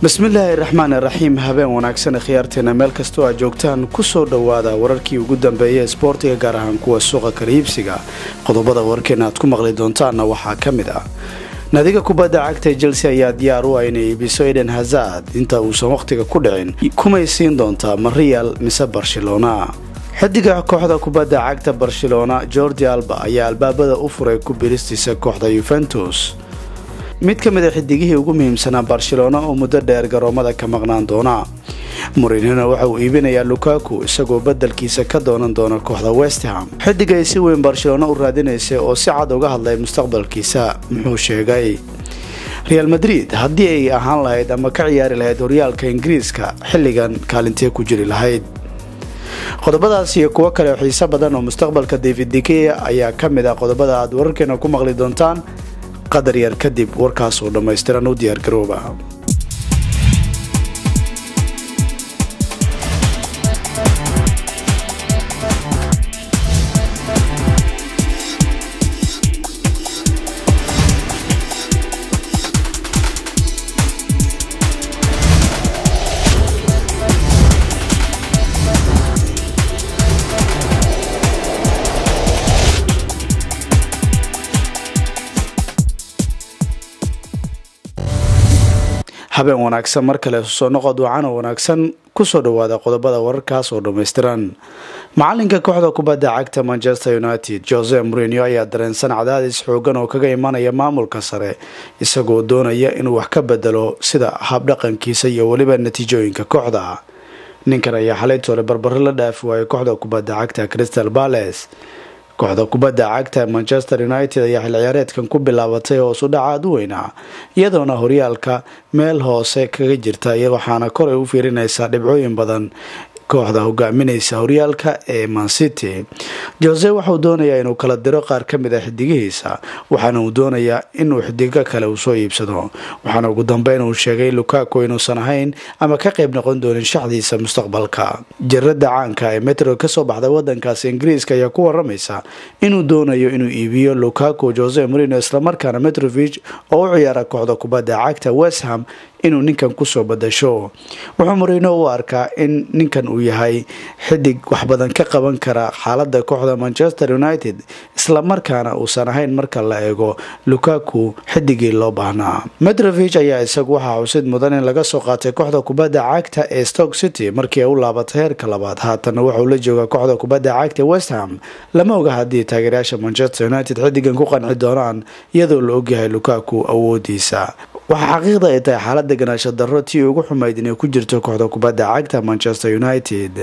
bismillaahi raxmaan raxiim habeen wanaagsan khiyaarteena meel kastoo aad joogtaan kusoo dhowaada wararkii ugu dambeeya isboortiga gaar ahaan kuwa suuqa kaliibsiga qodobada warkeena aad ku maqli doontaanna waxaa ka mid ah naadiga kubadda cagta chelsea ayaa diyaar u ah inay iibiso eden hazard inta uusan wakhtiga ku dhicin kumay siin doontaa ma real mise barcelona xidiga kooxda kubadda cagta barcelona jordi alba ayaa albaabada u furay ku biristiisa kooxda yuventus mid ka mid a xidigihii ugu muhiimsanaa barcelona oo muddo dheer garoomada ka maqnaan doona murinina waxa uu iibinayaa lukaku isagoo badelkiisa ka doonan doona kooxda westham xidig ay si weyn barcelona u raadinaysay oo si cad uga hadlay mustaqbalkiisa muxuu sheegay real madrid haddii ay ahaan lahayd ama ka ciyaari lahayd horyaalka ingiriiska xilligan kaalintee ku jiri lahayd qodobadaas iyo kuwo kale oo xiiso badan oo mustaqbalka david dikeya ayaa ka mid ah qodobada aad wararkeena ku maqli doontaan qadar yar kadib warkaas oo dhammaystiran u diyaargarooba habeen wanaagsan mar kale soo noqod wacan oo wanaagsan kusoo dhawaada qodobada wararkaas oo dhammaystiran macalinka kooxda kubadda cagta manchester united jose morinio ayaa dareensan cadaadis xoogan oo kaga imanaya maamulka sare isagoo doonaya inuu wax ka bedelo sida habdhaqankiisa iyo weliba natiijooyinka kooxda ninkan ayaa xalaytoole barbaro la dhaafi waayay kooxda kubadda cagta crystal bales kooxda kubadda cagta manchester united ayaa xil ciyaareedkan ku bilaabatay hoos u dhaca aad u weynaa iyadoona horyaalka meel hoose kaga jirta waxaana koray u fiirinaysaa dhibcooyin badan kooxda hogaaminaysa horyaalka ee mancity jose waxauu doonayaa inuu kala diro qaar ka mid a xidigihiisa waxaana uu doonayaa inuu xidigo kale uu soo iibsado waxaana ugu dambeyn uu sheegay lukaku inuusan ahayn ama ka qayb noqon doonin shaxdiisa mustaqbalka jarada caanka ee metro kasoo baxda wadankaasi ingiriiska ayaa ku waramaysa inuu doonayo inuu iibiyo lukaku jose morino islamarkaana metrovich oo u ciyaara kooxda kubadda cagta westham inuu ninkan kusoo badasho wuxuu morino u arkaa in ninkan uu yahay xidig wax badan ka qaban kara xaalada kooxda manchester united islamarkaana uusan ahayn marka la eego lukaku xidigii loo baahnaa metrovich ayaa isagu waxaa xusid mudan in laga soo qaatay kooxda kubadda cagta ee stoke city markii ay u laabatay heerka labaad haatanna waxauu la joogaa kooxda kubadda cagta westham lama oga haddii taageerayaasha manchester united xidigan ku qanci doonaan iyadoo la ogyahay lukaku awoodiisa waxaa xaqiiqda ay tahay xaalada ganaasho darro tii ugu xumayd inay ku jirto kooxda kubadda cagta manchester united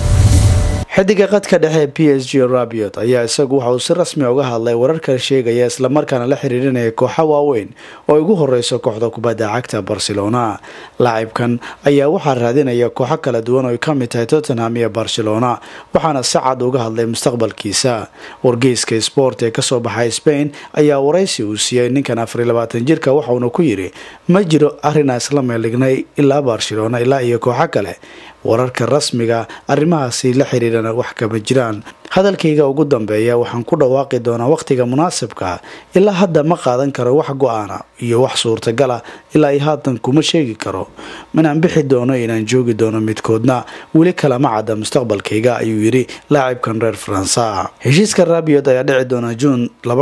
xidiga qadka dhexe p s g rabiot ayaa isagu waxa uu si rasmi uga hadlay wararka sheegaya islamarkaana la xiriirinaya kooxa waaweyn oo ugu horeyso kooxda kubadda cagta barcelona laacibkan ayaa waxaa raadinaya kooxo kala duwan oo ay ka mid tahay tottenham iyo barcelona waxaana si cad uga hadlay mustaqbalkiisa wargeyska sport ee kasoo baxay spain ayaa waraysi uu siiyey ninkan afariy labaatan jirka waxauna ku yiri ma jiro arrinaa isla meelignay ilaa barcelona ilaa iyo kooxo kale wararka rasmiga arrimahaasi la xiriirana wax kama jiraan hadalkayga ugu dambeeya waxaan ku dhawaaqi doonaa wakhtiga munaasibka ilaa hadda ma qaadan karo wax go-aana iyo wax suurtagala ilaa i haatan kuma sheegi karo inaan bixi doono inaan joogi doono midkoodna weli kalama cadda mustaqbalkayga ayuu yidhi laacibkan reer faransa heshiiska rabiot ayaa dhici doona juun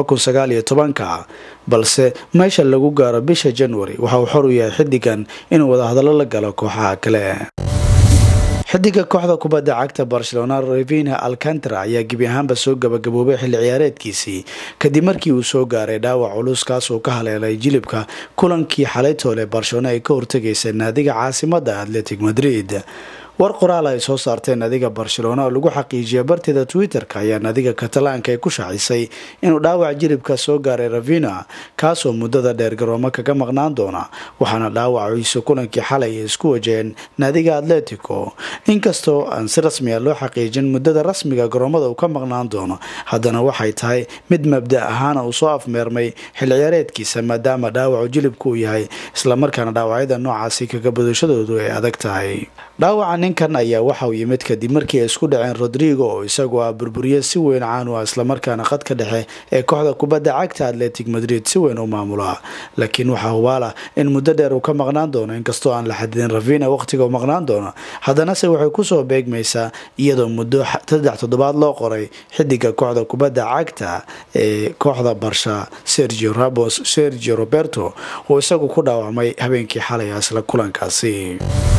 ka balse meesha lagu gaaro bisha january waxa uu xor u yahay xidigan inuu wadahadallo la galo kooxaha kale xidiga kooxda kubadda cagta barcelona revina alcantara ayaa gebi ahaanba soo gabagaboobay xilli ciyaareedkiisii kadib markii uu soo gaaray dhaawac culus kaasoo ka haleelay jilibka kulankii xalaytoole barcelona ay ka hortegaysay naadiga caasimada atletic madrid war qoraal ay soo saarteen naadiga barcelona oo lagu xaqiijiyay barteeda twitter-ka ayaa naadiga katalaanka ay ku shaacisay inuu dhaawac jilibka soo gaaray ravina kaasoo muddada dheer garoomo kaga maqnaan doona waxaana dhaawaciisu kulankii xalay ay isku wajaheen naadiga atletico inkastoo aan si rasmi a loo xaqiijin muddada rasmiga garoomada uu ka maqnaan doono haddana waxay tahay mid mabda ahaana uu soo afmeermay xil ciyaareedkiisa maadaama dhaawacu jilibku uu yahay islamarkaana dhaawacyada noocaasi kaga badashadoodu ay adag tahay dhaawaca ninkan ayaa waxauu yimid kadib markii ay isku dhaceen rodrigo oo isagu ah burburiye si weyn caan u ah islamarkaana khadka dhexe ee kooxda kubadda cagta atletic madrid si weyn u maamula laakiin waxaa hubaala in muddo dheer uu ka maqnaan doono inkastoo aan la xadidin ravina waqtiga u maqnaan doono haddanase waxay kusoo beegmaysaa iyadoo muddo saddex toddobaad loo qoray xidiga kooxda kubadda cagta ee kooxda barsha sergio ramos sergio roberto oo isagu ku dhaawacmay habeenkii xalay isla kulankaasi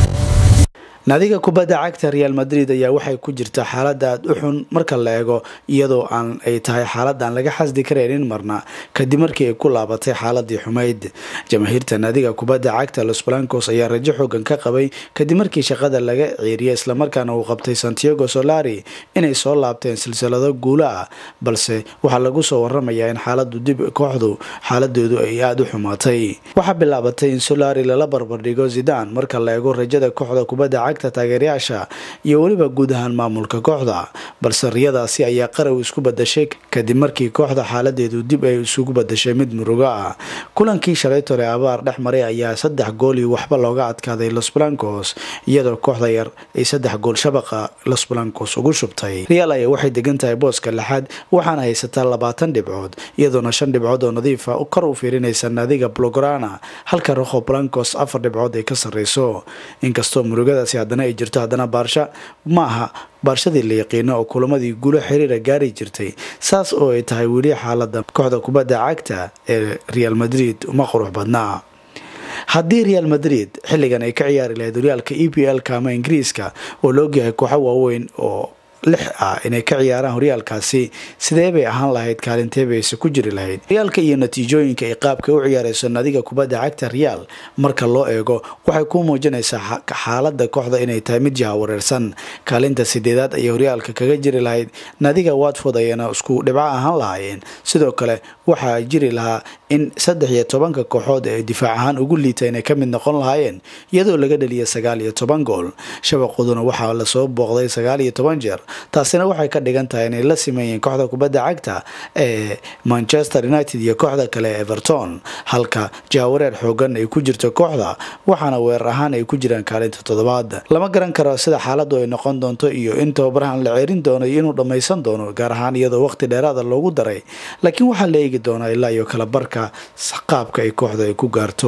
naadiga kubadda cagta real madrid ayaa waxay ku jirta xaalada aada u xun marka la eego iyadoo aan ay tahay xaalada aan laga xasdi karaynin marna kadib markii ay ku laabatay xaaladii xumayd jamaahiirta naadiga kubadda cagta los blancos ayaa rajo xoogan ka qabay kadib markii shaqada laga ciiriyay islamarkaana uu qabtay santiago solari inay soo laabteen silsilado guulo ah balse waxaa lagu soo waramayaa in xaaladu dib kooxdu xaaladeedu ay aada u xumaatay waxaa bilaabatay in solari lala barbardhigo zidan marka la eego rajada kooxda kubadda cagta taageerayaasha iyo weliba guud ahaan maamulka kooxda balse riyadaasi ayaa qaraw isku badashay kadib markii kooxda xaaladeedu dib ay isugu badashay mid murugo ah kulankii shalaytole abaar dhex maray ayaa saddex gool iyo waxba looga adkaaday los blancos iyadoo kooxda yar ay saddex gool shabaqa los blancos ugu shubtay real ayaa waxay degan tahay booska lixaad waxaana haysataa labaatan dhibcood iyadoona shan dhibcood oo nadiifa kor u fiirinaysa naadiga blograna halka roho blancos afar dhibcood ay ka sarreyso inkastoo murugadaasi haddana ay jirto haddana baarsha ma aha baarshadii la yaqiino oo kulamadii guulo xiriira gaari jirtay saas oo ay tahay weli xaalada kooxda kubadda cagta ee real madrid uma qurux badnaa haddii real madrid xilligan ay ka ciyaari lahayd horyaalka e p l ka ama ingiriiska oo la ogyahay kooxo waaweyn oo lix ah inay ka ciyaaraan horyaalkaasi sidee bay ahaan lahayd kaalintee bayse ku jiri lahayd horyaalka iyo natiijooyinka ay qaabka u ciyaarayso nadiga kubadda cagta real marka loo eego waxay ku muujinaysaa xaalada kooxda inay tahay mid jaha wareersan kaalinta sideedaad ayay horyaalka kaga jiri lahayd nadiga watford ayana isku dhibco ahaan lahaayeen sidoo kale waxaa jiri lahaa in saddex iyo tobanka kooxood ee difaac ahaan ugu liita inay ka mid noqon lahaayeen iyadoo laga dhaliyay sagaal iyo toban gool shabaqooduna waxaa lasoo booqday sagaal iyo toban jeer taasina waxay ka dhigan tahay inay la sameeyeen kooxda kubadda cagta ee manchester united iyo kooxda kale ee everton halka jahawareer xoogan ay ku jirto kooxda waxaana weerar ahaan ay ku jiraan kaalinta toddobaad lama garan karo sida xaaladu ay noqon doonto iyo in tababarahan la ceerin doono iyo inuu dhammaysan doono gaar ahaan iyadoo waqti dheeraada loogu daray laakiin waxaa la eegi doonaa ilaa iyo kala barka qaabka ay kooxda ay ku gaarto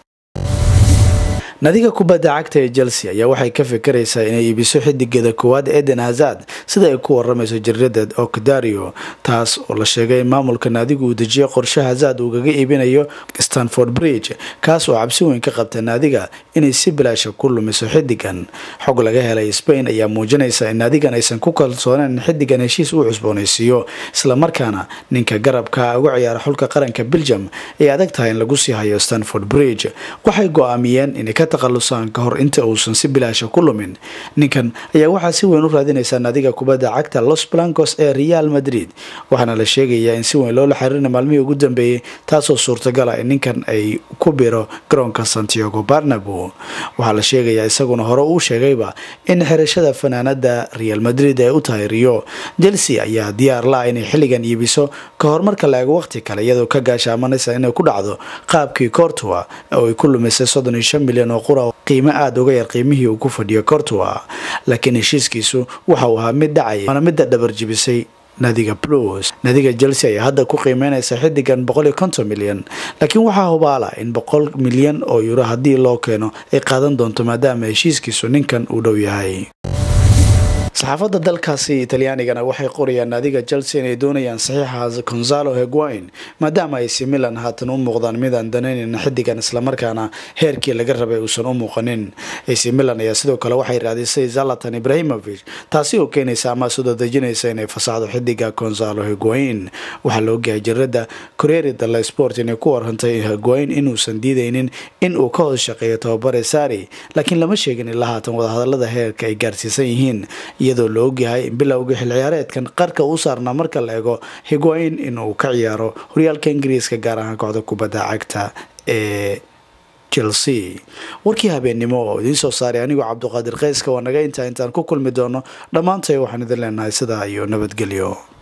nadiga kubadda cagta ee chelsea ayaa waxay ka fikiraysaa inay iibiso xidigeeda koowaad eden hazard sida ay ku waramayso jaridada okdario taas oo la sheegay in maamulka naadigu uu dejiyay qorshe hazard uu kaga iibinayo stanford bridge kaas oo cabsi weyn ka qabta naadiga inay si bilaasha ku lumiso xidigan xog laga helay spain ayaa muujinaysa in naadigan aysan ku kalsooneen in xidigan heshiis uu cusboonaysiiyo islamarkaana ninka garabka uga ciyaara xulka qaranka belgium ay adag tahay in lagu sii hayo stanford bridge waxay go-aamiyeen inay ka taqalusaan ka hor inta uusan si bilaasha ku lumin ninkan ayaa waxaa si weyn u raadinaysaa naadiga kubadda cagta los blancos ee real madrid waxaana la sheegayaa in si weyn loola xiriirina maalmihii ugu dambeeyey taasoo suurtagala in ninkan ay ku biro garoonka santiago barnabo waxaa la sheegayaa isaguna hore uu sheegayba in xirashada fanaanada real madrid ay u tahay rio chelsea ayaa diyaar la-a inay xilligan iibiso ka hor marka la eego waqti kale iyadoo ka gaashaamanaysa inay ku dhacdo qaabkii cortua oo ay ku lumisay soddon iyo shan milyan oo qura qiimo aada uga yar qiimihii uu ku fadhiyo cortua laakiin heshiiskiisu waxa uu ahaa mid dhacaya waana midda dhabar jibisay nadiga blues nadiga chelsea ayaa hadda ku qiimeynaysa xidigan boqol iyo konton milyan laakiin waxaa hubaala in boqol milyan oo yuro haddii loo keeno ay qaadan doonto maadaama heshiiskiisu ninkan uu dhow yahay saxaafadda dalkaasi talyaanigana waxay qorayaan naadiga chelsea inay doonayaan saxiixa gonzalo heguain maadaama ay si milan haatan u muuqdaan midaan danaynin xidigan islamarkaana heerkii laga rabay uusan u muuqanin ac milan ayaa sidoo kale waxay raadisay zalatan ibrahimovich taasi oo keenaysa ama sudadejinaysa inay fasaxdo xidiga gonzalo heguain waxaa la ogyahay jarada coreri dala sport inay ku warantay heguain inuusan diidaynin in uu ka hoos shaqeeyo tababare sari laakiin lama sheegin ilaa haatan wadahadalada heerka ay gaarsiisan yihiin iyadoo la ogyahay in bilowga xil ciyaareedkan qarka u saarnaa marka la eego higuain inuu ka ciyaaro horyaalka ingiriiska gaar ahaan kooxda kubadda cagta ee chelsea warkii habeennimo oo idiin soo saaray anigoo cabduqaadir keyska waa naga intaa intaan ku kulmi doono dhammaantay waxaan idin leenahay sidaa iyo nabadgelyo